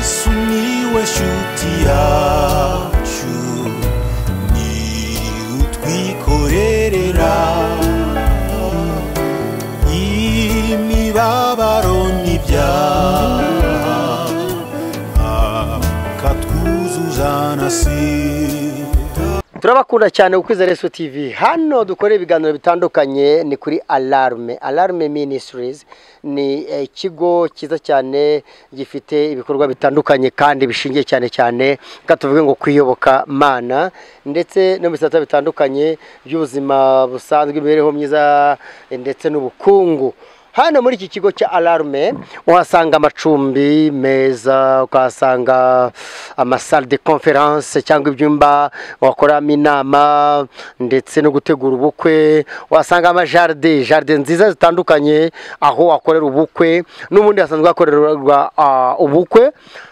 sumiłeś utiaciu ni utwikorerera imibabaro n'ibyaha akatwuzuzanasira turabakunda cyane ku kwizera Yesu TV hano dukora ibiganiro bitandukanye ni kuri alarme alarme ministries ni eh, ikigo cyiza cyane gifite ibikorwa bitandukanye kandi bishingiye cyane cyane reka tuvuge ngo kwiyoboka mana ndetse no mu bisata bitandukanye by'ubuzima busanzwe imibereho myiza eh, ndetse n'ubukungu hano muri iki kigo cya alarme uhasanga amacumbi meza ukahasanga amasale de conference cyangwa ibyumba wakoramo inama ndetse no gutegura ubukwe uhasanga amajaride jaride nziza zitandukanye aho wakorera ubukwe n'ubundi hasanzwe hakorerwa ah, ubukwe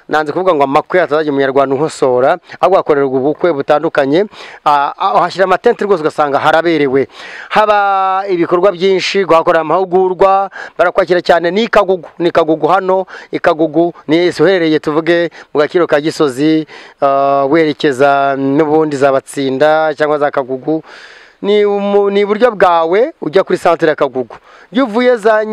nanze kuvuga ngo amakwe atazajya umunyarwanda unkosora ahubwo hakorerwa ubukwe butandukanye Ah, ah, uhashyira amatente rwose ugasanga haraberewe haba ibikorwa byinshi guhakorera amahugurwa barakwakira cyane ni ikagugu ni ikagugu hano ikagugu ni uherereye tuvuge mu gaciro ka gisozi ah, werekeza n'ubundi za batsinda cyangwa za kagugu ni umu- ni iburyo bwawe ujya kuri santere ya kagugu iyo uvuye za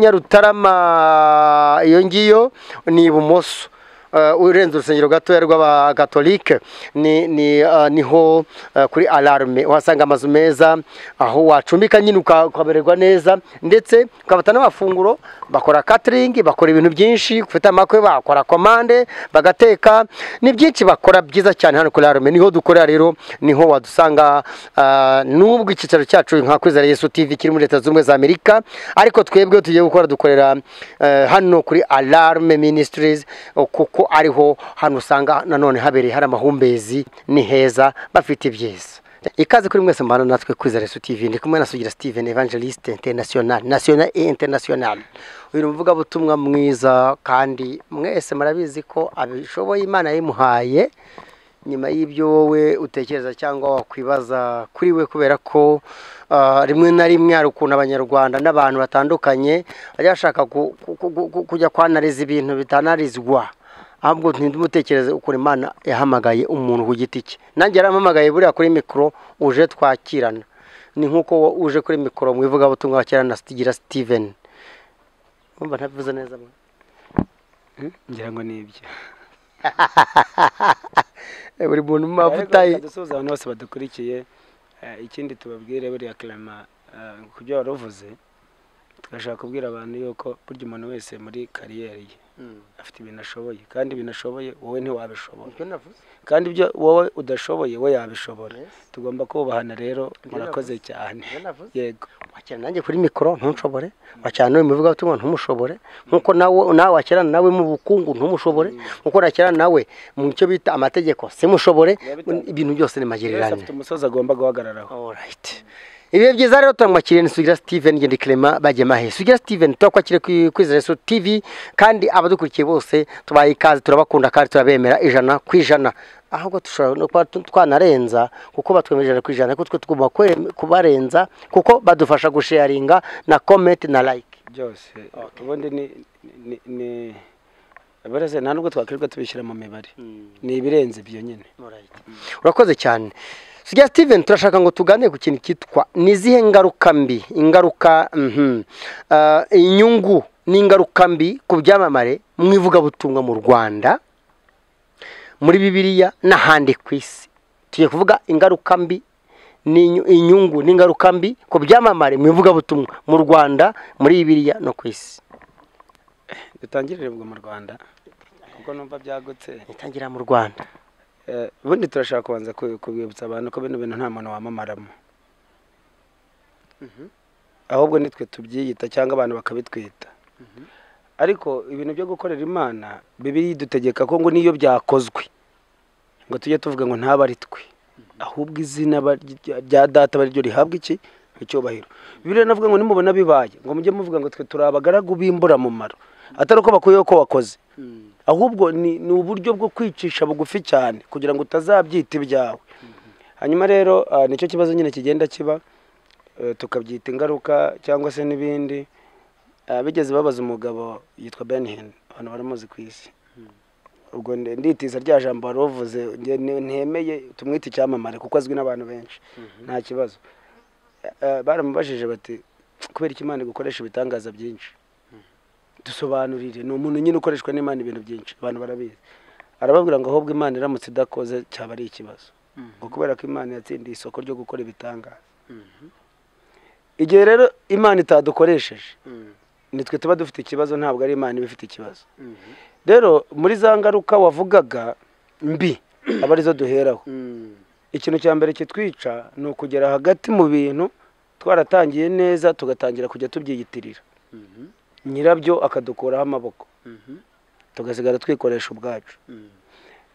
nyarutarama iyo ngiyo ni ibumoso Uh, urenze urusengero gatoya rw'abakatolike ni, ni, uh, niho uh, kuri alarme uhasanga amazu meza aho wacumbika nyine uka- ukamererwa neza ndetse ukabata n'amafunguro bakora catering bakora ibintu byinshi ufite amakwe bakora komande bagateka ni byinshi bakora byiza cyane hano kuri alarme niho dukorera rero niho wadusanga uh, n'ubwo icyicaro cyacu nka kwizera yesu tv kiri muri leta zunze ubumwe za amerika ariko twebwe tugiye gukora dukorera eh, hano kuri alarme ministries o, kuko ariho hano usanga nanone habereye hari amahumbezi ni heza bafite ibyiza ikaze kuri mwese mbana natwe kwizera yesu tv ndi kumwe na sugira steven evangeliste international national et international uyu ni umuvugabutumwa mwiza kandi mwese murabizi ko abishoboye imana yayimuhaye nyuma y'ibyo wowe utekereza cyangwa wakwibaza kuri we kubera ko ah, rimwe na rimwe hari ukuntu abanyarwanda n'abantu batandukanye bajya bashaka ku- ku- ku- ku- kujya kwanariza ibintu bitanarizwa ahubwo ntidumutekereze ukuntu imana yahamagaye umuntu ku giti cye nanjye yarampamagaye buriya kuri mikoro uje twakirana ni nk'uko wo- uje kuri mikoro mu ivugabutumwa wakirana na Stigira steven Urumva ntabivuze neza mwe? ngira ngo ni ibyo Eh, buri muntu mu mavuta ye dusuhuza abantu bose badukurikiye eh, ikindi tubabwire buriya karama eh, ku byo wari uvuze tugashaka kubwira abantu yuko burya umuntu wese muri kariyeri ye Mm. afite ibintu ashoboye kandi ibintu ashoboye wowe ntiwabishobora Ibyo navuze. kandi ibyo wowe udashoboye we yabishobora Yes. tugomba kubahana rero murakoze navuze. cyane Ibyo navuze. yego wakirana nanjye kuri mikoro ntushobore wakirana n'uyu muvugabutumwa ntumushobore nk'uko nawe nawe wakirana nawe mu bukungu ntumushobore nk'uko nakirana nawe mu cyo bita amategeko simushobore bitandukanye. ibintu byose ni buri wese magirirane afite umusozi agomba guhagararaho Alright. Ibihe byiza rero turamwakiriye ni Sugira Steven ngendi Clement Bagemahe. Sugira Steven turakwakiriye kwi- kwizera Yesu TV kandi abadukurikiye bose tubaye ikaze turabakunda kandi turabemera ijana ku ijana. Ahubwo dushobora no kuba tu- twanarenza kuko batwemeje ijana ku ijana kuko twe tugomba kwe- kubarenza kuko badufasha gusharinga na comment na like. byose ubundi ni ni ni buriya nta nubwo twakwirirwa tubishyira mu mibare ni ibirenze ibyo nyine Alright. Urakoze cyane. Sugira Steven turashaka ngo tuganire ku kintu cyitwa ni izihe ngaruka mbi ingaruka mhm, ah, inyungu n'ingaruka mbi ku byamamare mu ivugabutumwa mu Rwanda muri Bibiliya n'ahandi ku isi tugiye kuvuga ingaruka mbi n'inyu- inyungu n'ingaruka mbi ku byamamare mu ivugabutumwa mu Rwanda muri Bibiliya no ku isi dutangirire ubwo mu rwanda kuko numva byagutse itangira mu Rwanda Eh, ubundi turashaka kubanza ku- kubibutsa abantu ko bino bintu nta muntu wamamaramo ahubwo nitwe tubyiyita cyangwa abantu bakabitwita ariko ibintu byo gukorera imana bibiri dutegeka ko ngo niyo byakozwe ngo tujye tuvuga ngo ntabe ari twe ahubwo izina ba- rya- rya data ari ryo rihabwa iki icyubahiro bibiri navuga ngo nimubona bibaye ngo mujye muvuga ngo twe turi abagaragu b'imburamumaro atari uko bakuyeho ko wakoze ahubwo ni, ni uburyo bwo kwicisha bugufi cyane kugira ngo utazabyita ibyawe hanyuma rero ah, nicyo kibazo nyine kigenda kiba eh, tukabyita ingaruka cyangwa se n'ibindi Ah, bigeze babaza umugabo yitwa Ben Hinn abantu baramuzi ku isi ubwo nde- nditiza rya jambo wari uvuze nge- ne- ntemeye tumwite icyamamare kuko azwi n'abantu benshi nta kibazo Eh, baramubajije bati kubera iki imana igukoresha ibitangaza byinshi dusobanurire ni umuntu nyine ukoreshwa n'imana ibintu byinshi abantu barabizi arababwira ngo ahubwo imana iramutse idakoze cyaba ari ikibazo ngo kubera ko imana yatsindiye isoko ryo gukora ibitangaza igihe rero imana itadukoresheje nitwe tuba dufite ikibazo ntabwo ari imana iba ifite ikibazo rero muri za ngaruka wavugaga mbi aba arizo duheraho ikintu cya mbere kitwica ni ukugera hagati mu bintu twaratangiye neza tugatangira kujya tubyiyitirira nyirabyo akadukuraho amaboko tugasigara twikoresha ubwacu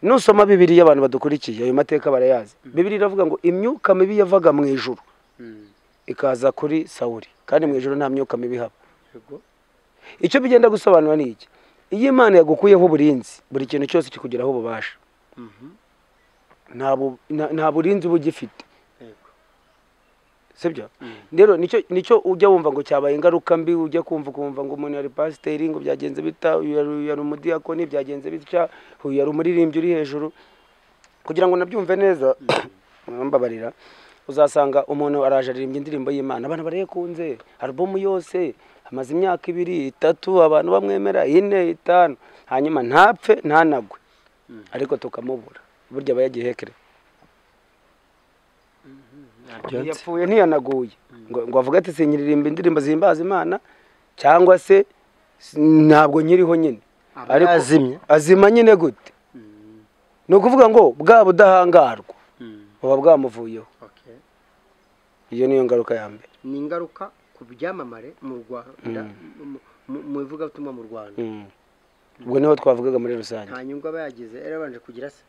nusoma bibiriya abantu badukurikiye ayo mateka barayazi bibiri iravuga ngo imyuka mibi yavaga mu ijuru ikaza kuri sawuri kandi mu ijuru nta myuka mibi ihaba icyo bigenda gusobanura ni iki iyo imana yagukuyeho uburinzi buri kintu cyose kikugeraho ububasha nta bu- nta- nta burinzi uba ugifite sibyo rero nicyo nicyo ujya wumva ngo cyabaye ingaruka mbi ujya kumva ukumva ngo umuntu yari pasiteri ngo byagenze bita uyu yari- uyu yari umudiyakoni byagenze bitya uyu yari umuririmbyi uri hejuru kugira ngo nabyumve neza mbabarira uzasanga umuntu araje aririmbye indirimbo y'imana abantu barayikunze alubumu yose amaze imyaka ibiri itatu abantu bamwemera ine itanu hanyuma ntapfe ntanagwe ariko tukamubura burya aba yagihekere yapfuye ntiyanaguye ngo, ngo avuge ati sinyiririmba indirimbo zihimbaza imana cyangwa se s- ntabwo nyiriho nyine Aba yazimye. azima nyine gute ni ukuvuga ngo bwa budahangarwa buba bwamuvuyeho iyo niyo ngaruka ya mbere ni ingaruka ku byamamare mu rwanda mu ivugabutumwa mu rwanda Mm. ubwo niho twavugaga muri rusange nta nyungu aba yagize yari abanje kugira se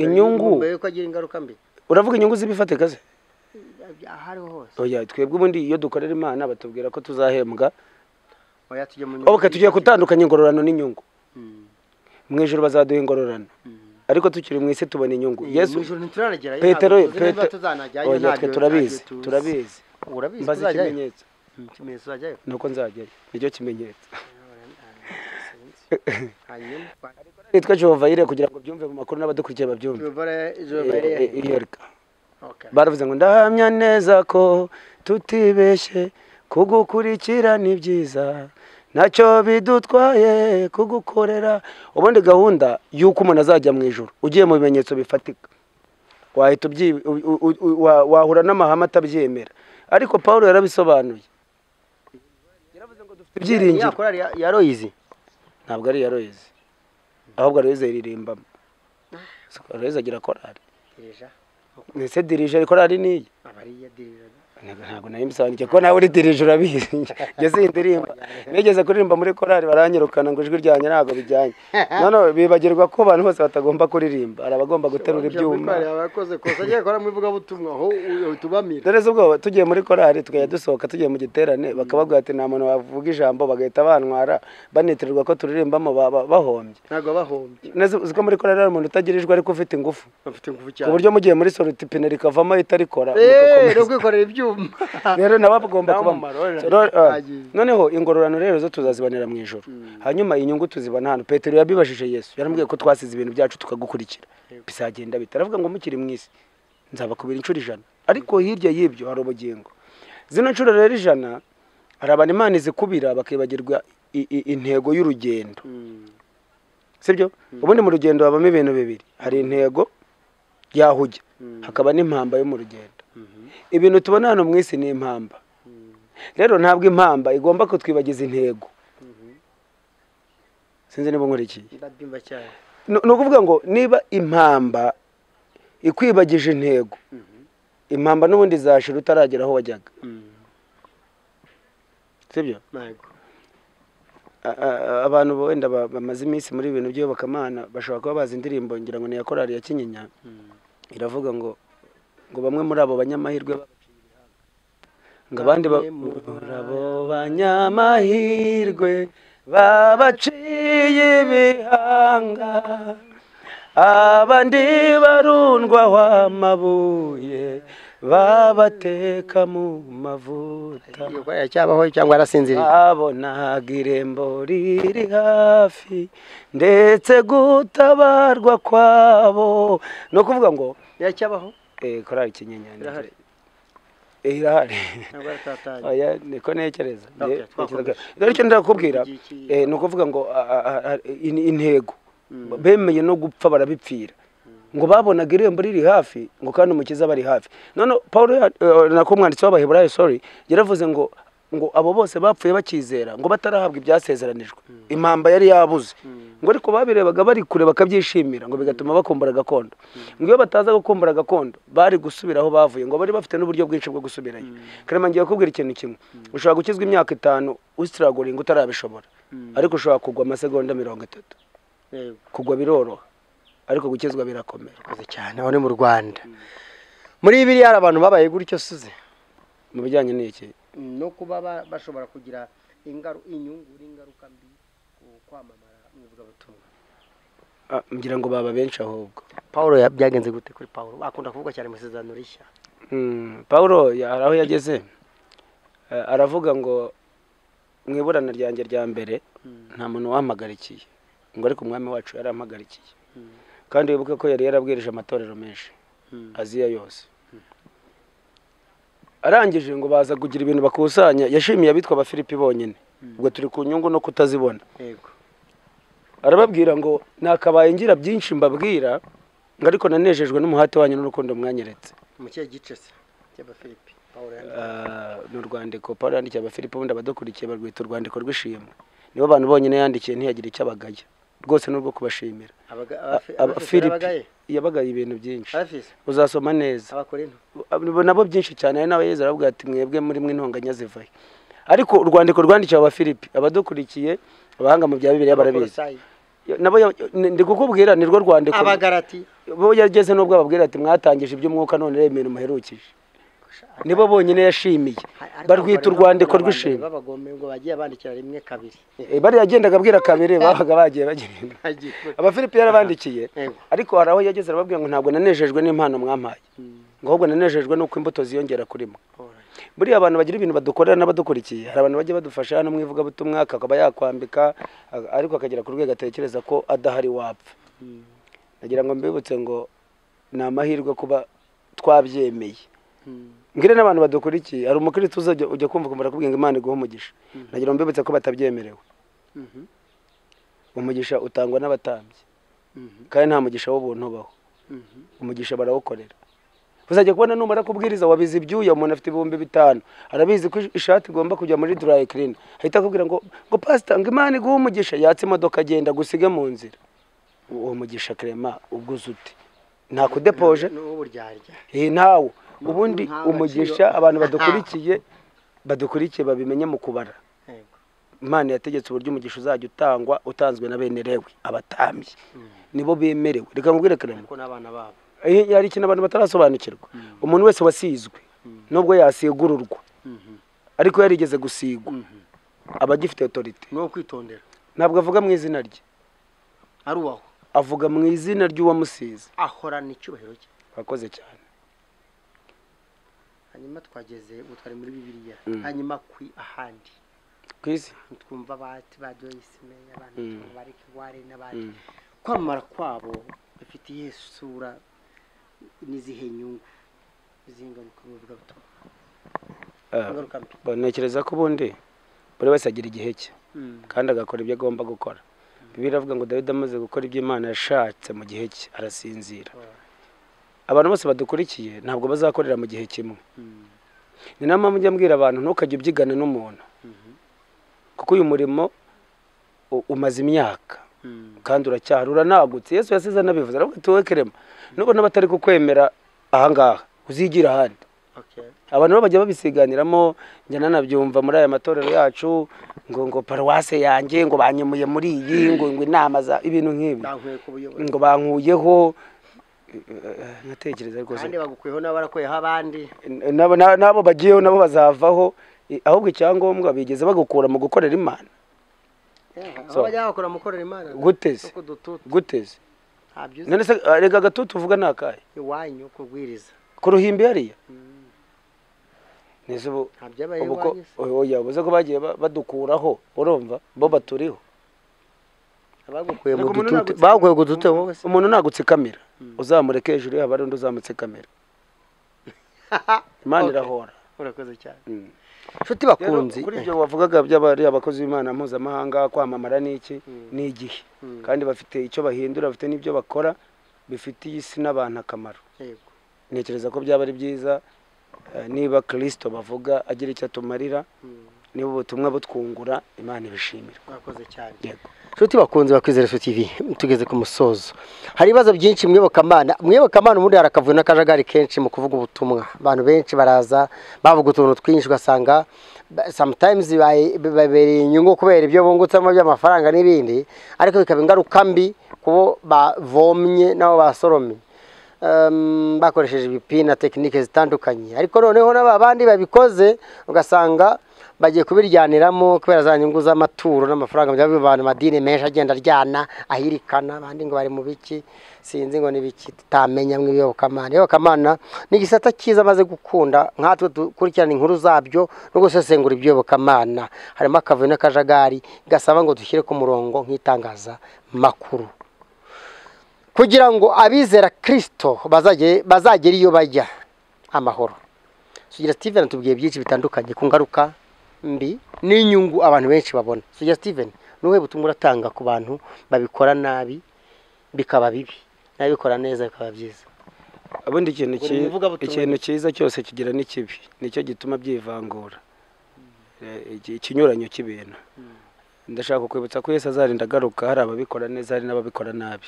inyungu mbere yuko agira ingaruka mbi uravuga inyungu z'ibifatika se aho ariho hose oya twebwe ubundi iyo dukorera imana batubwira ko tuzahembwa oya tujye mu nyungu oke tugiye gutandukanya ingororano n'inyungu Mm, mu ijoro bazaduha ingororano mm. ariko tukiri mu isi tubona inyugu mu ijuru ntituranagerayo petero ntabwo tuzi niba Petero- tuzanajyayo, oya ntabyo- twe ntabyo turabizi tuzi. turabizi urabizi mbaze tuzajyayo? ikimenyetso Mm, ikimenyetso uzajyayo ni uko nzajyayo nicyo kimenyetso hanyuma nitwa jehova yire kugira ngo byumve mu makuru n'abadukurikiye babyumve Jobare- Eh, eh, yereka Okay. baravuze ngo ndahamya neza ko tutibeshye kugukurikira ni byiza nacyo bidutwaye kugukorera ubundi gahunda y'uko umuntu azajya mu ijoro ugiye mu bimenyetso bifatika wahita ubyi- u- u- u- u- wa- wahura n'amahame atabyemera ariko paul yarabisobanuye yaravuze ngo dufite ibyiringiro Ya korali ya- ya Royce. ntabwo ari iya royizi ahubwo royizi ayiririmbamo royizi agira korari Dirija. Uko ese dirije korari niyi abari ya dirija. Ntabwo- ntabwo nayo mbisobanukiwe ko nawe uri dirije urabizi ngeze iyi ndirimba nigeze kuririmba muri korari baranyirukana ngo ijwi ryanjye ntabwo bijyanye noneho bibagirwa ko abantu bose batagomba kuririmba hari abagomba guterura ibyuma Korali abakoze kosa agiye gukora mu ivugabutumwa aho utubamira. dore se ubwo tugiye muri korari tukajya dusohoka tugiye mu giterane bakababwira ati nta muntu wavuga ijambo bagahita bantwara banitirirwa ko turirimbamo ba- ba- bahombye Ntabwo bahombye. Neza- uzi ko muri korari hari umuntu utagirijwe ariko ufite ingufu Bafite ingufu ku cyane. buryo mugiye muri soroti ipine rikavamo itarikora Eh, no kwikorera ibyuma. rero nabo bagomba Nta kubamo mumaro, oya. Ro- ah, Agize. noneho ingororano rero zo tuzazibonera mu ijoro hanyuma inyungu tuzibona hano petero yabibajije yesu yaramubwiye ko twasize ibintu byacu tukagukurikira bizagenda bite aravuga ngo mukiri mu isi nzabakubira inshuro ijana ariko hirya y'ibyo hari ubugingo zino nshuro rero ijana hari abantu imana izikubira bakibagirwa i- i- intego y'urugendo Mm. sibyo ubundi mu rugendo habamo ibintu bibiri hari intego y'aho ujya Mm. hakaba n'impamba yo mu rugendo Mhm. ibintu tubona hano mu isi ni impamba rero ntabwo impamba igomba kutwibagiza intego sinzi niba nkurikiye Ndabyumva cyane. ni ni ukuvuga ngo niba impamba ikwibagije intego impamba n'ubundi izashira utaragera aho wajyaga sibyo Ntabwo. A- a- abantu wenda ba- bamaze iminsi muri ibintu by'iyobokamana bashobora kuba bazi indirimbo ngira ngo ni iya korari ya kinyinya iravuga ngo ngo bamwe muri abo banyamahirwe babaciye ibihanga ngo abandi ba- Bamwe muri muri abo banyamahirwe babaciye ibihanga abandi barundwa wamabuye babateka mu mavuta yacyabaho cyangwa arasinziriye babonaga irembo riri hafi ndetse gutabarwa kwabo ni ukuvuga ngo yacyabaho eh, korali kinyenyane Irahari. Eh, irahari ntabwo aratatanye oya niko ntekereza Okay, Nge- twakomeje. ntekereza- rero icyo ndakubwira Igihe ki- eh, ni ukuvuga ngo a- a- a- in- intego bemeye no gupfa barabipfira ngo babonaga irembo riri hafi ngo kandi umukiza aba ari hafi none paul nako umwanditsi w'abaheburayo sorry yaravuze ngo ngo abo bose bapfuye bakizera ngo batarahabwa ibyasezeranijwe impamba yari yabuze ngo ariko babirebaga bari kure bakabyishimira ngo bigatuma bakumbura gakondo ngo iyo bataza gukumbura gakondo bari gusubira aho bavuye ngo bari bafite n'uburyo bwinshi bwo gusubirayo karema ngiye kubwira ikintu kimwe ushobora gukizwa imyaka itanu usitiragoringa utarabishobora ariko ushobora kugwa amasegonda mirongo itatu yego kugwa biroroha ariko gukizwa birakomera murakoze cyane aho ni mu rwanda muri biriya hari abantu babaye gutyo suze mu bijyanye n'iki no kuba ba- bashobora kugira ingaru inyungu n'ingaruka mbi ku kwamamara mw'ivugabutumwa Ah, ngira ngo baba benshi ahubwo paul ya- byagenze gute kuri paul akunda kuvuga cyane mu isezerano rishya Mm, pawulo ya- hari aho yageze Eh, aravuga ngo mu iburana ryanjye rya mbere nta muntu wampagarikiye ngo ariko umwami wacu yarampagarikiye kandi wibuke ko yari yarabwirije amatorero menshi aziya yose arangije ngo baza kugira ibintu bakusanya yashimiye abitwa abafilipi bonyine ubwo turi ku nyungu no kutazibona yego arababwira ngo nakabaye ngira byinshi mbabwira ngo ariko nanejejwe n'umuhate wanyu n'urukundo mwanyeretse mu kihe gice se cy'abafilipi paul yanditse Ah, ni urwandiko paul yandikiye abafilipo ubundi abadukurikiye barwita urwandiko rw'ishimwe nibo bantu bonyine yandikiye ntiyagire icyo abagaya rwose ni urwo kubashimira Abaga- A- abafi- abafilipi abafilipi abagaye yabagaye ibintu byinshi abafisi uzasoma neza abakorinto Abo- nabo byinshi cyane ari nawe yezu aravuga ati mwebwe muri mwe intonganya zivayo ariko urwandiko rwandikiwe abafilipi abadukurikiye abahanga mu bya bibiliya barabizi abakolosayi nabo ya- ndi kukubwira ni rwo rwandiko abagarati bo yageze n'ubwo ababwira ati mwatangije iby'umwuka none reba ibintu muherukije nibo bonyine yashimiye barwita urwandiko rw'ishimwe babagome ngo bagiye bandikira rimwe kabiri Eh, bariya yagendaga abwira kabiri babaga bagiye bagenda abafilipi yarabandikiye Yego. ariko hari aho yageze arababwira ngo ntabwo nanejejwe n'impano mwampaye ngo ahubwo nanejejwe nuko imbuto ziyongera kuri mwe Alright. buriya abantu bagira ibintu badukorera n'abadukurikiye hari abantu bajya badufasha hano mu ivugabutumwa akaba yakwambika a- ariko akagera ku rwego atekereza ko adahari wapfa nagira ngo mbibutse ngo ni amahirwe kuba twabyemeye ngire n'abantu badukurikiye hari umukristo uza ujya- ujya kumva ukumva arakubwira ngo imana iguha umugisha nagira ngo mbibutse ko batabyemerewe Mhm. umugisha utangwa n'abatambyi Mhm. kandi nta mugisha w'ubuntu ubaho Mhm. umugisha barawukorera uzajya kubona numara kubwiriza wabizi ibyuya umuntu afite ibihumbi bitanu arabizi ko ishati igomba kujya muri dry clean ahita akubwira ngo ngo pasita ngo imana iguhe umugisha yatse imodoka agenda gusige mu nzira uwo mugisha krema ubwuzu ute nta kudepoje Ni uburyarya eh ntawo ubundi Nta gaciro. umugisha abantu badukurikiye badukurikiye babimenye mu kubara Yego. imana yategetse uburyo umugisha uzajya utangwa utanzwe na bene lewi abatambyi nibo bemerewe reka nkubwire karema kuko n'abana babo Eh, hari ikintu abantu batarasobanukirwa umuntu wese wasizwe nubwo yasigururwa ariko yarigeze gusigwa aba agifite otorite ni uwo kwitondera ntabwo avuga mu izina rye ari uwaho avuga mu izina ry'uwamusize ahorana icyubahiro cye wakoze cyane hanyuma twageze ubu twari muri bibiliya Mm. hanyuma ku ahandi ku isi twumva abati ba joyce meya abantu Mm. bari kiwari n'abandi kwamamara kwabo bifite iyihe sura n'izihe nyungu n'izihe ngaruka mu bivugabutumwa Ah, ingaruka mbi ntekereza ko ubundi buri wese agira igihe cye kandi agakora ibyo agomba gukora bibiliya iravuga ngo dawidi amaze gukora ibyo imana yashatse mu gihe cye arasinzira abantu bose badukurikiye ntabwo bazakorera mu gihe kimwe ni nayo mpamvu njya mbwira abantu ntukajye ubyigana n'umuntu kuko uyu murimo u- umaze imyaka kandi uracyahari uranagutse yesu yasize anabivuze aravuga ati wowe kerema nubona batari kukwemera ahangaha uzigira ahandi Okay. abantu bo bajya babisiganiramo njya nanabyumva muri aya matorero yacu ngo ngo paruwase yanjye ngo banyemuye muri iyi ngo ngo inama za ibintu nk'ibi bankuye ku buyobozi ngo bankuyeho eh, nkatekereza rwose kandi bagukuyeho nabo barakuyeho abandi nabo na- nabo bagiyeho nabo bazavaho eh, ahubwo icyangombwa bigeze bagukura mu gukorera imana aho So- bajya bakora mukorera imana Guteze. kuko dututu guteze ntabyo uzi none se ah, reka agatutu uvuga ni akahe iwanyu kubwiriza ku ruhimbi hariya nese ubu nta byabaye ubu ko iwanyu se oya ubuze ko bagiye ba- badukuraho urumva bo baturiho abagukuye mu Ariko umuntu dutute nagutse- bagukuye ku dutute wowe se umuntu ntagutsikamira uzamureke hejuru ye haba hari undi uzamutsekamira imana Okay. irahora urakoze cyane Mm. inshuti Rero, bakunzi kuri ibyo wavugaga by'abari abakozi b'imana mpuzamahanga kwamamara n'iki ni igihe Mm. kandi bafite icyo bahindura bafite n'ibyo bakora bifitiye isi n'abantu akamaro Yego. ntekereza ko byaba ari byiza eh, niba kirisito bavuga agira icyo atumarira Mm. niba ubutumwa butwungura imana ibishimira urakoze cyane yego inshuti bakunze bakwizera Yesu TV tugeze ku musozo hari ibibazo byinshi mwibokamana mwibokamana ubundi harakavuye n'akajagari kenshi mu kuvuga ubutumwa abantu benshi baraza bavuga utuntu twinshi ugasanga ba- sometimes bibaye- bibabereye inyungu kubera ibyo bungutsemo by'amafaranga n'ibindi ariko bikaba ingaruka mbi kubo bavomye n'abo basoromye Em, bakoresheje ibipina tekinike zitandukanye ariko noneho n'aba bandi babikoze ugasanga bagiye kubiryaniramo kubera za nyungu z'amaturo n'amafaranga byaba bivanwa amadini menshi agenda aryana ahirikana abandi ngo bari mu biki sinzi ngo ni biki tutamenya mu iyobokamana iyobokamana ni igisata cyiza amaze gukunda nkatwe dukurikirana inkuru zabyo no gusesengura iby'iyobokamana harimo akavuyo n'akajagari gasaba ngo dushyire ku murongo nk'itangazamakuru kugira ngo abizera kirisito bazage- bazagere iyo bajya amahoro sugira steven atubwiye byinshi bitandukanye ku ngaruka mbi n'inyungu abantu benshi babona sugira steven ni ubuhe butumwa uratanga ku bantu babikora nabi bikaba bibi n'ababikora neza bikaba byiza ubundi ikintu Buri cyi- muvugabutumwa ikintu cyiza cyose kigira n'ikibi nicyo gituma byivangura Eh, iki- ikinyuranyo cy'ibintu ndashaka kwibutsa ko yesu azarinda agaruka hari ababikora neza hari n'ababikora nabi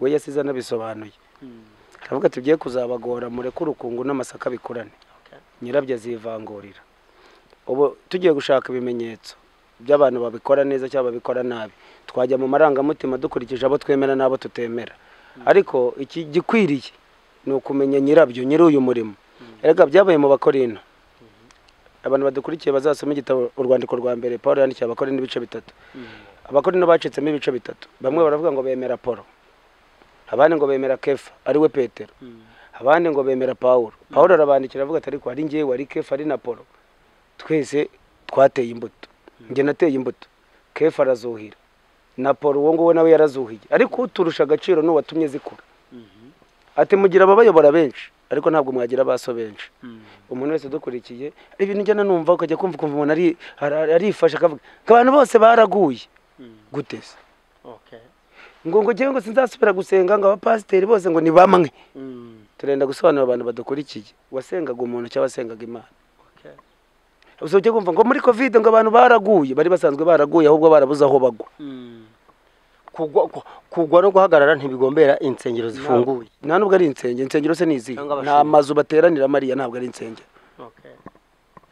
we yesu iza anabisobanuye aravuga ati tugiye kuzabagora mureke urukungu n'amasaka bikurane nyirabyo azivangurira ubu tugiye gushaka ibimenyetso by'abantu babikora neza cyangwa babikora nabi twajya mu marangamutima dukurikije abo twemera n'abo tutemera ariko iki gikwiriye ni ukumenya nyirabyo nyiri uyu murimo erega byabaye mu bakorino abantu badukurikiye bazasoma igitabo urwandiko rwa mbere paul yandikiye abakorino ibice bitatu abakorino bacitsemo ibice bitatu bamwe baravuga ngo bemera polo abandi ngo bemera kefa ariwe petero abandi ngo bemera pawulo pawulo arabandikira avuga ati ariko ari ngewe ari kefa ari na polo twese twateye imbuto njye nateye imbuto kefa arazuhira na polo uwo nguwo nawe yarazuhiye ariko uturusha agaciro ni uwatumye zikura ati mugira ababayobora benshi ariko ntabwo mwagira abaso benshi umuntu wese udukurikiye ibintu njyana numva ukajya kumva ukumva umuntu ari- ara- arifashe akavuga ngo abantu bose baraguye gute se ngo ngo njyewe ngo sinzasubira gusenga ngo abapasiteri bose ngo ni bamwe turenda gusobanura abantu badukurikiye wasengaga umuntu cyangwa wasengaga imana gusa ujya kumva ngo muri kovide ngo abantu baraguye bari basanzwe baraguye ahubwo barabuze aho bagwa kugwa ku- kugwa no guhagarara ntibigombera insengero zifunguye nta nubwo ari insengero insengero se ni izihe Cyangwa ni abashinzwe. amazu bateraniramo ariya ntabwo ari insengero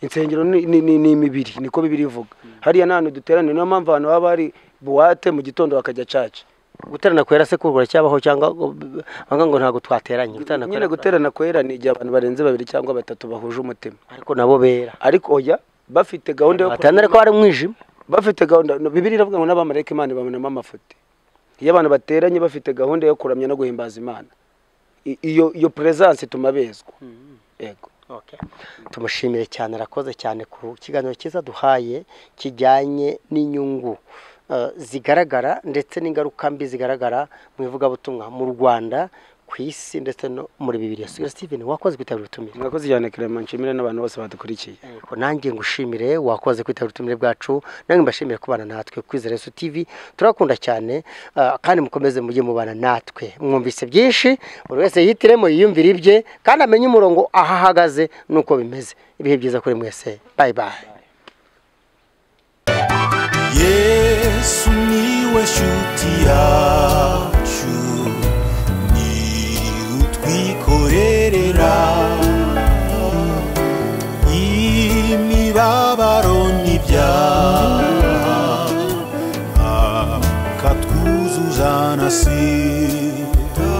insengero ni, ni, ni, ni imibiri niko bibiri ivuga hariya nta hantu duteranira niyo mpamvu ahantu haba hari buwate mu gitondo bakajya caca guterana kwera se kurwa cyabaho cyangwa ngo- banga ngo ntabwo twateranye guterana nyine kwera guterana kwera ni igihe abantu barenze babiri cyangwa batatu bahuje umutima ariko nabo bera ariko oya bafite gahunda yo batandukanye ariko hari umwijima bafite gahunda no, bibiri iravuga ngo n'abamarayika imana ibamenamo amafuti iyo abantu bateranye bafite gahunda yo kuramya no guhimbaza imana I- iyo iyo presence ituma bezwa yego tumushimire cyane arakoze cyane ku kiganiro cyiza duhaye kijyanye n'inyungu eh, zigaragara ndetse n'ingaruka mbi zigaragara mu ivugabutumwa mu rwanda ku isi ndetse no muri bibiliya sugira steven wakoze kwitabira ubutumire mwakoze cyane kirema nshimire n'abantu bose badukurikiye Yego, nanjye ngushimire wakoze kwitabira ubutumire bwacu nange mbashimire kubana natwe kwizera yesu tv turakunda cyane eh, kandi mukomeze mujye mubana natwe mwumvise byinshi buri wese yihitiremo yiyumvire ibye kandi amenye umurongo aho ahagaze n'uko bimeze ibihe byiza kuri mwese bye bye yesu niwe nshuti yacu ni utwikorerera imibabaro n'ibyaha akatwuzuzana si